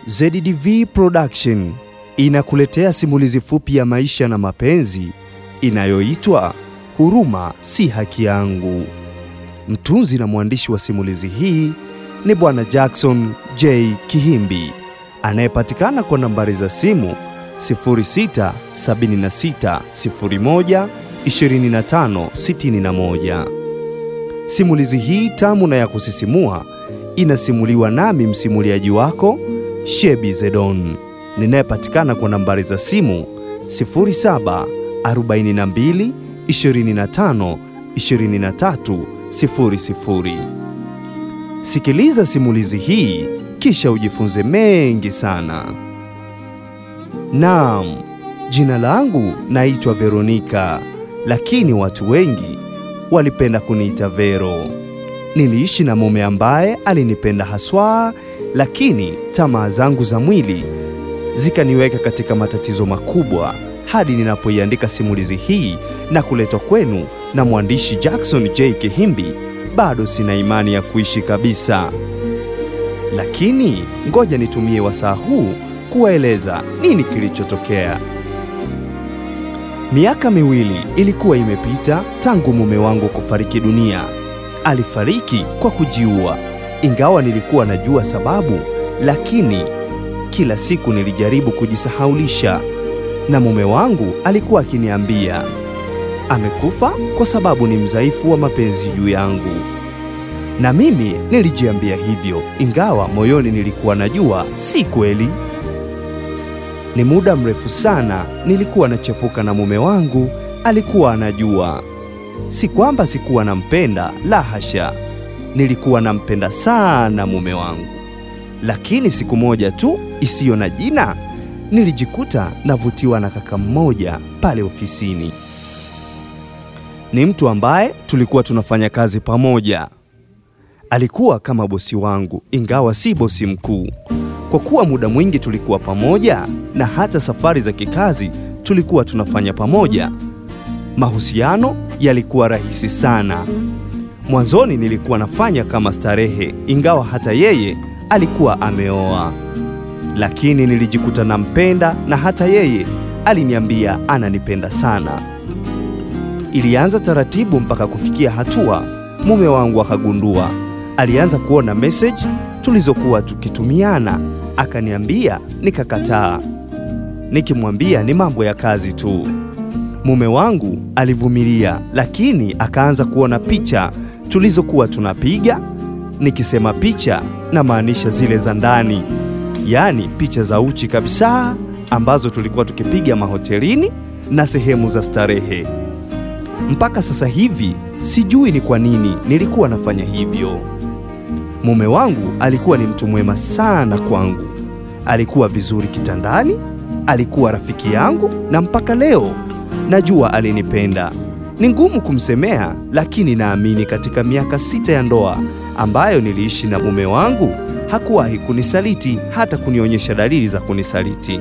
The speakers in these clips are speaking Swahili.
ZDV Production inakuletea simulizi fupi ya maisha na mapenzi inayoitwa Huruma si haki yangu. Mtunzi na mwandishi wa simulizi hii ni Bwana Jackson J. Kihimbi anayepatikana kwa nambari za simu 0676012561. Simulizi hii tamu na ya kusisimua inasimuliwa nami msimuliaji wako Shebi Zedon ninayepatikana kwa nambari za simu 0742 25 23 00. Sikiliza simulizi hii kisha ujifunze mengi sana. Naam, jina langu naitwa Veronika, lakini watu wengi walipenda kuniita Vero. Niliishi na mume ambaye alinipenda haswa, lakini tamaa zangu za mwili zikaniweka katika matatizo makubwa hadi ninapoiandika simulizi hii na kuletwa kwenu na mwandishi Jackson J. Kihimbi, bado sina imani ya kuishi kabisa. Lakini ngoja nitumie wasaa huu kuwaeleza nini kilichotokea. Miaka miwili ilikuwa imepita tangu mume wangu kufariki dunia. Alifariki kwa kujiua, ingawa nilikuwa najua sababu, lakini kila siku nilijaribu kujisahaulisha, na mume wangu alikuwa akiniambia amekufa kwa sababu ni mdhaifu wa mapenzi juu yangu, na mimi nilijiambia hivyo, ingawa moyoni nilikuwa najua si kweli. Ni muda mrefu sana nilikuwa nachepuka na mume wangu, alikuwa anajua. Si kwamba sikuwa nampenda, la hasha, nilikuwa nampenda sana mume wangu. Lakini siku moja tu isiyo na jina, nilijikuta navutiwa na kaka mmoja pale ofisini. Ni mtu ambaye tulikuwa tunafanya kazi pamoja. Alikuwa kama bosi wangu, ingawa si bosi mkuu. Kwa kuwa muda mwingi tulikuwa pamoja na hata safari za kikazi tulikuwa tunafanya pamoja, mahusiano yalikuwa rahisi sana. Mwanzoni nilikuwa nafanya kama starehe, ingawa hata yeye alikuwa ameoa, lakini nilijikuta nampenda na hata yeye aliniambia ananipenda sana. Ilianza taratibu mpaka kufikia hatua mume wangu akagundua. Alianza kuona message tulizokuwa tukitumiana, akaniambia, nikakataa, nikimwambia ni mambo ya kazi tu. Mume wangu alivumilia, lakini akaanza kuona picha tulizokuwa tunapiga. Nikisema picha, namaanisha zile za ndani, yaani picha za uchi kabisa, ambazo tulikuwa tukipiga mahotelini na sehemu za starehe. Mpaka sasa hivi sijui ni kwa nini nilikuwa nafanya hivyo. Mume wangu alikuwa ni mtu mwema sana kwangu, alikuwa vizuri kitandani, alikuwa rafiki yangu, na mpaka leo najua alinipenda. Ni ngumu kumsemea, lakini naamini katika miaka sita ya ndoa ambayo niliishi na mume wangu hakuwahi kunisaliti, hata kunionyesha dalili za kunisaliti.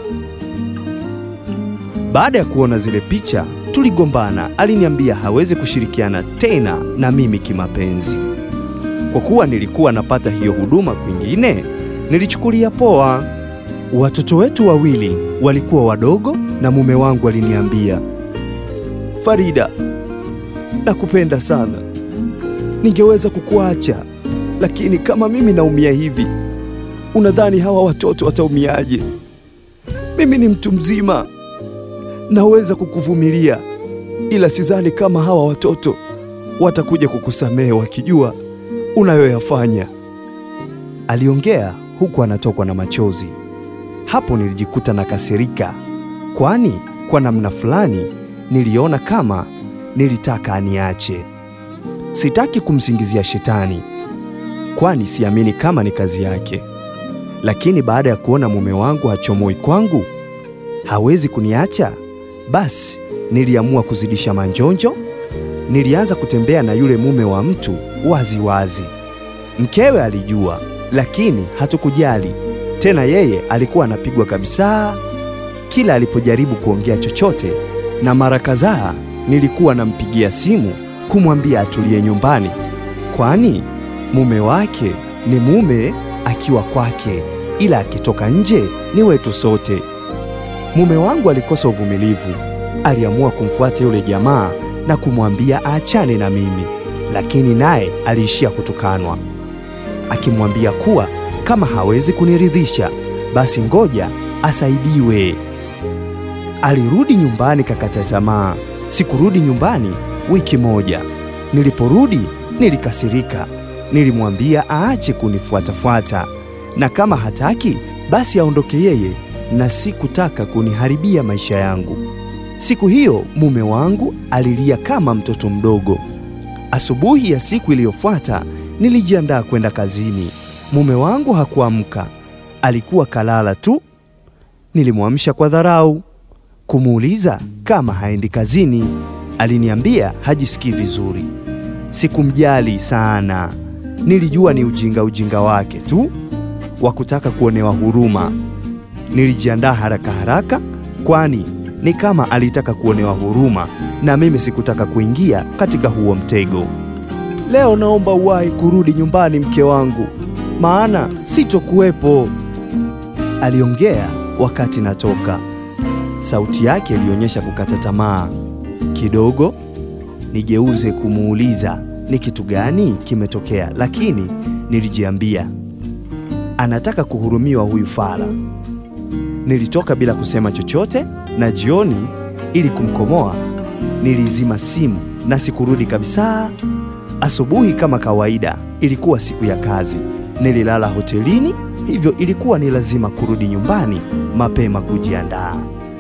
Baada ya kuona zile picha tuligombana. Aliniambia hawezi kushirikiana tena na mimi kimapenzi. Kwa kuwa nilikuwa napata hiyo huduma kwingine, nilichukulia poa. Watoto wetu wawili walikuwa wadogo, na mume wangu aliniambia, Farida, nakupenda sana, ningeweza kukuacha, lakini kama mimi naumia hivi, unadhani hawa watoto wataumiaje? Mimi ni mtu mzima naweza kukuvumilia ila sidhani kama hawa watoto watakuja kukusamehe wakijua unayoyafanya. Aliongea huku anatokwa na machozi. Hapo nilijikuta nakasirika, kwani kwa namna fulani niliona kama nilitaka aniache. Sitaki kumsingizia shetani, kwani siamini kama ni kazi yake, lakini baada ya kuona mume wangu hachomoi kwangu, hawezi kuniacha basi niliamua kuzidisha manjonjo. Nilianza kutembea na yule mume wa mtu wazi wazi. Mkewe alijua, lakini hatukujali tena. Yeye alikuwa anapigwa kabisa kila alipojaribu kuongea chochote, na mara kadhaa nilikuwa nampigia simu kumwambia atulie nyumbani, kwani mume wake ni mume akiwa kwake, ila akitoka nje ni wetu sote. Mume wangu alikosa uvumilivu, aliamua kumfuata yule jamaa na kumwambia aachane na mimi, lakini naye aliishia kutukanwa, akimwambia kuwa kama hawezi kuniridhisha basi ngoja asaidiwe. Alirudi nyumbani kakata tamaa. Sikurudi nyumbani wiki moja. Niliporudi nilikasirika, nilimwambia aache kunifuatafuata na kama hataki basi aondoke yeye, na sikutaka kuniharibia maisha yangu. Siku hiyo mume wangu alilia kama mtoto mdogo. Asubuhi ya siku iliyofuata nilijiandaa kwenda kazini. Mume wangu hakuamka, alikuwa kalala tu. Nilimwamsha kwa dharau kumuuliza kama haendi kazini. Aliniambia hajisikii vizuri. Sikumjali sana, nilijua ni ujinga ujinga wake tu wa kutaka kuonewa huruma. Nilijiandaa haraka haraka, kwani ni kama alitaka kuonewa huruma na mimi sikutaka kuingia katika huo mtego. Leo naomba uwahi kurudi nyumbani, mke wangu, maana sitokuwepo, aliongea wakati natoka. Sauti yake ilionyesha kukata tamaa kidogo. Nigeuze kumuuliza ni kitu gani kimetokea, lakini nilijiambia anataka kuhurumiwa huyu fala. Nilitoka bila kusema chochote, na jioni, ili kumkomoa, nilizima simu na sikurudi kabisa. Asubuhi kama kawaida, ilikuwa siku ya kazi, nililala hotelini, hivyo ilikuwa ni lazima kurudi nyumbani mapema kujiandaa.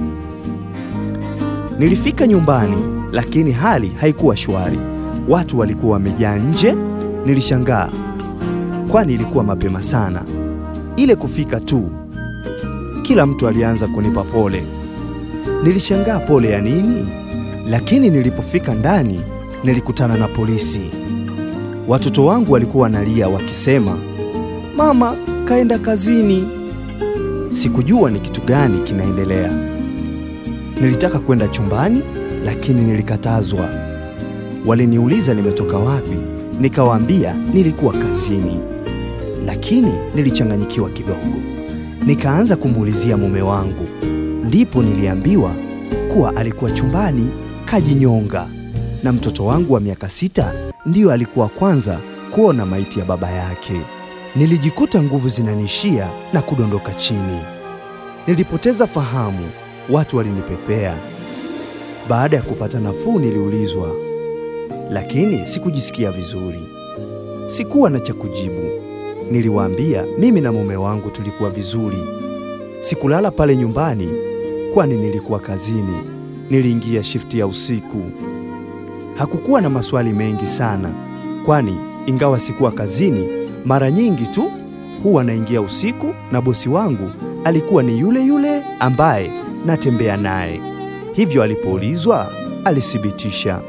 Nilifika nyumbani, lakini hali haikuwa shwari. Watu walikuwa wamejaa nje. Nilishangaa, kwani ilikuwa mapema sana. Ile kufika tu, kila mtu alianza kunipa pole. Nilishangaa pole ya nini? Lakini nilipofika ndani, nilikutana na polisi. Watoto wangu walikuwa wanalia wakisema, mama kaenda kazini. Sikujua ni kitu gani kinaendelea. Nilitaka kwenda chumbani, lakini nilikatazwa. Waliniuliza nimetoka wapi, nikawaambia nilikuwa kazini, lakini nilichanganyikiwa kidogo. Nikaanza kumuulizia mume wangu, ndipo niliambiwa kuwa alikuwa chumbani kajinyonga, na mtoto wangu wa miaka sita ndiyo alikuwa kwanza kuona maiti ya baba yake. Nilijikuta nguvu zinanishia na kudondoka chini. Nilipoteza fahamu, watu walinipepea. Baada ya kupata nafuu, niliulizwa, lakini sikujisikia vizuri. Sikuwa na cha kujibu. Niliwaambia mimi na mume wangu tulikuwa vizuri. Sikulala pale nyumbani, kwani nilikuwa kazini. Niliingia shifti ya usiku. Hakukuwa na maswali mengi sana, kwani ingawa sikuwa kazini, mara nyingi tu huwa naingia usiku, na bosi wangu alikuwa ni yule yule ambaye natembea naye. Hivyo alipoulizwa alithibitisha.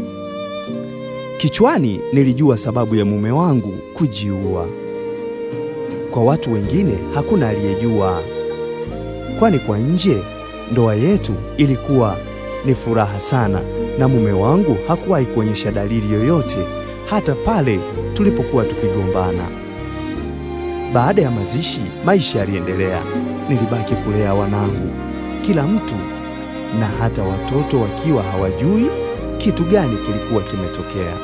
Kichwani nilijua sababu ya mume wangu kujiua. Kwa watu wengine hakuna aliyejua, kwani kwa nje ndoa yetu ilikuwa ni furaha sana, na mume wangu hakuwahi kuonyesha dalili yoyote, hata pale tulipokuwa tukigombana. Baada ya mazishi, maisha yaliendelea. Nilibaki kulea wanangu, kila mtu na hata watoto wakiwa hawajui kitu gani kilikuwa kimetokea.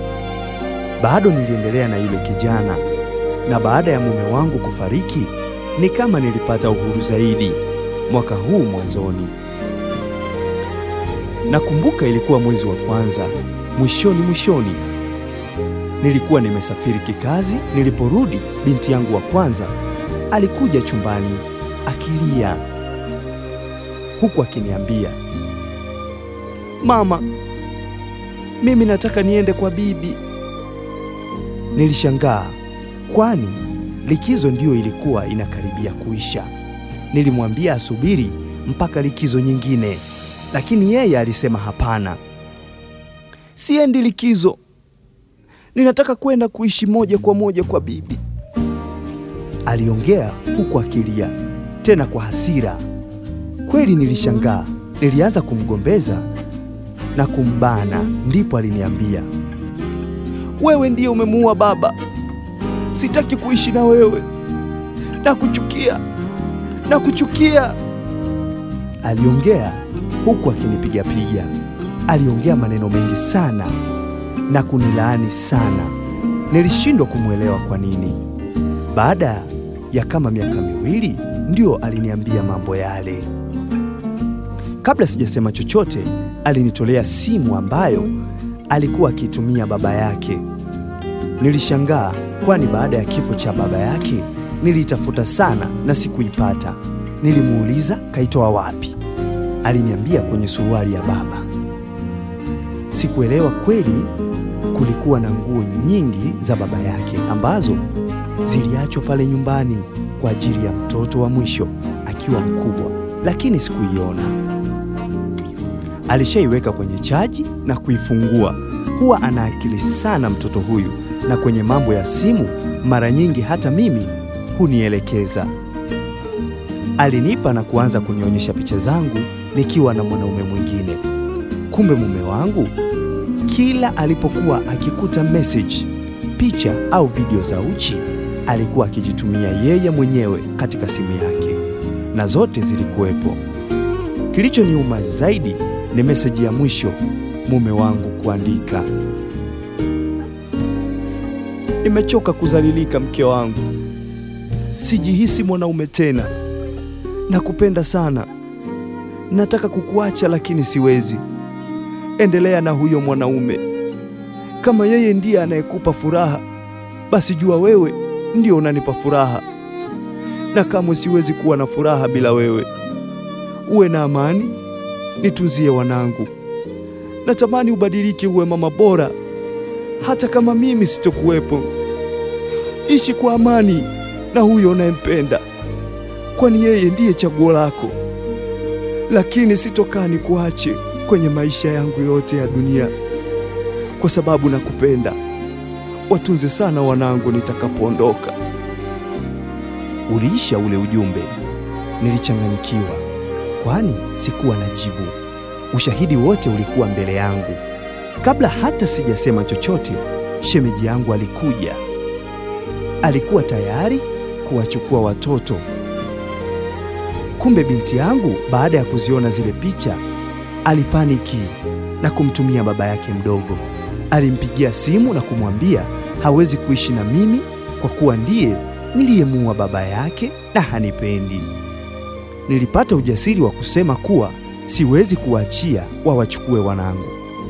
Bado niliendelea na yule kijana, na baada ya mume wangu kufariki, ni kama nilipata uhuru zaidi mwaka huu mwanzoni. Nakumbuka ilikuwa mwezi wa kwanza, mwishoni mwishoni, nilikuwa nimesafiri kikazi. Niliporudi, binti yangu wa kwanza alikuja chumbani akilia, huku akiniambia, mama, mimi nataka niende kwa bibi. Nilishangaa, kwani likizo ndiyo ilikuwa inakaribia kuisha. Nilimwambia asubiri mpaka likizo nyingine, lakini yeye alisema hapana, siendi likizo, ninataka kwenda kuishi moja kwa moja kwa bibi. Aliongea huku akilia, tena kwa hasira. Kweli nilishangaa, nilianza kumgombeza na kumbana, ndipo aliniambia, wewe ndiye umemuua baba, sitaki kuishi na wewe, nakuchukia, nakuchukia, aliongea huku akinipigapiga. Aliongea maneno mengi sana na kunilaani sana. Nilishindwa kumwelewa kwa nini. Baada ya kama miaka miwili ndio aliniambia mambo yale. Kabla sijasema chochote, alinitolea simu ambayo alikuwa akiitumia baba yake. Nilishangaa, kwani baada ya kifo cha baba yake niliitafuta sana na sikuipata. Nilimuuliza kaitoa wapi, aliniambia kwenye suruali ya baba. Sikuelewa kweli. Kulikuwa na nguo nyingi za baba yake ambazo ziliachwa pale nyumbani kwa ajili ya mtoto wa mwisho akiwa mkubwa, lakini sikuiona. Alishaiweka kwenye chaji na kuifungua. Huwa ana akili sana mtoto huyu, na kwenye mambo ya simu mara nyingi hata mimi hunielekeza. Alinipa na kuanza kunionyesha picha zangu nikiwa na mwanaume mwingine. Kumbe mume wangu kila alipokuwa akikuta message, picha au video za uchi alikuwa akijitumia yeye mwenyewe katika simu yake, na zote zilikuwepo. Kilichoniuma zaidi ni meseji ya mwisho mume wangu kuandika, nimechoka kuzalilika mke wangu, sijihisi mwanaume tena, nakupenda sana, nataka kukuacha lakini siwezi. Endelea na huyo mwanaume, kama yeye ndiye anayekupa furaha, basi jua wewe ndio unanipa furaha, na kamwe siwezi kuwa na furaha bila wewe. Uwe na amani, nitunzie wanangu. Natamani ubadilike, uwe mama bora, hata kama mimi sitokuwepo. Ishi kwa amani na huyo unayempenda, kwani yeye ndiye chaguo lako, lakini sitokaa nikuache kwenye maisha yangu yote ya dunia, kwa sababu nakupenda. Watunze sana wanangu nitakapoondoka. Uliisha ule ujumbe. Nilichanganyikiwa, kwani sikuwa na jibu. Ushahidi wote ulikuwa mbele yangu. Kabla hata sijasema chochote, shemeji yangu alikuja. Alikuwa tayari kuwachukua watoto. Kumbe binti yangu, baada ya kuziona zile picha, alipaniki na kumtumia baba yake mdogo. Alimpigia simu na kumwambia hawezi kuishi na mimi kwa kuwa ndiye niliyemuua baba yake na hanipendi. Nilipata ujasiri wa kusema kuwa siwezi kuwaachia wawachukue wanangu.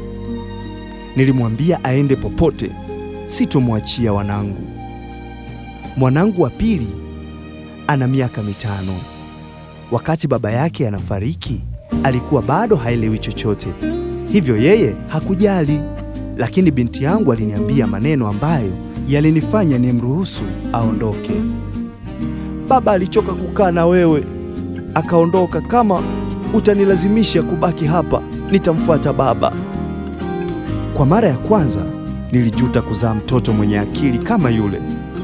Nilimwambia aende popote, sitomwachia wanangu. Mwanangu wa pili ana miaka mitano. Wakati baba yake anafariki, alikuwa bado haelewi chochote, hivyo yeye hakujali. Lakini binti yangu aliniambia maneno ambayo yalinifanya nimruhusu aondoke. Baba alichoka kukaa na wewe, akaondoka. Kama utanilazimisha kubaki hapa, nitamfuata baba. Kwa mara ya kwanza nilijuta kuzaa mtoto mwenye akili kama yule.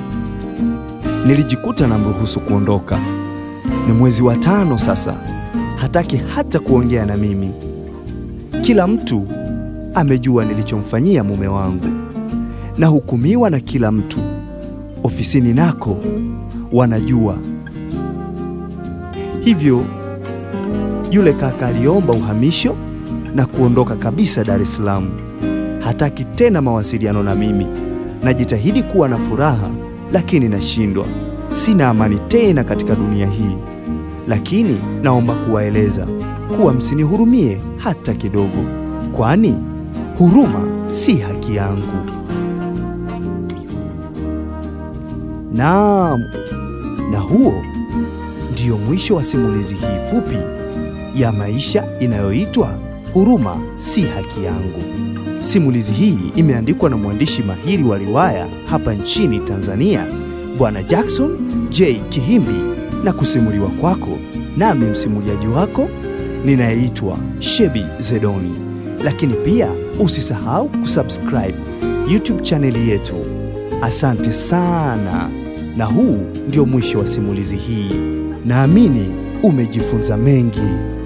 Nilijikuta namruhusu kuondoka. Ni mwezi wa tano sasa, hataki hata kuongea na mimi. Kila mtu amejua nilichomfanyia mume wangu, nahukumiwa na kila mtu. Ofisini nako wanajua. Hivyo yule kaka aliomba uhamisho na kuondoka kabisa Dar es Salaam. Hataki tena mawasiliano na mimi. Najitahidi kuwa na furaha, lakini nashindwa. Sina amani tena katika dunia hii, lakini naomba kuwaeleza kuwa msinihurumie hata kidogo, kwani huruma si haki yangu. Naam, na huo ndio mwisho wa simulizi hii fupi ya maisha inayoitwa Huruma si haki yangu. Simulizi hii imeandikwa na mwandishi mahiri wa riwaya hapa nchini Tanzania, Bwana Jackson J. Kihimbi na kusimuliwa kwako nami msimuliaji wako ninayeitwa Shebi Zedoni. Lakini pia usisahau kusubscribe YouTube chaneli yetu. Asante sana, na huu ndio mwisho wa simulizi hii. Naamini umejifunza mengi.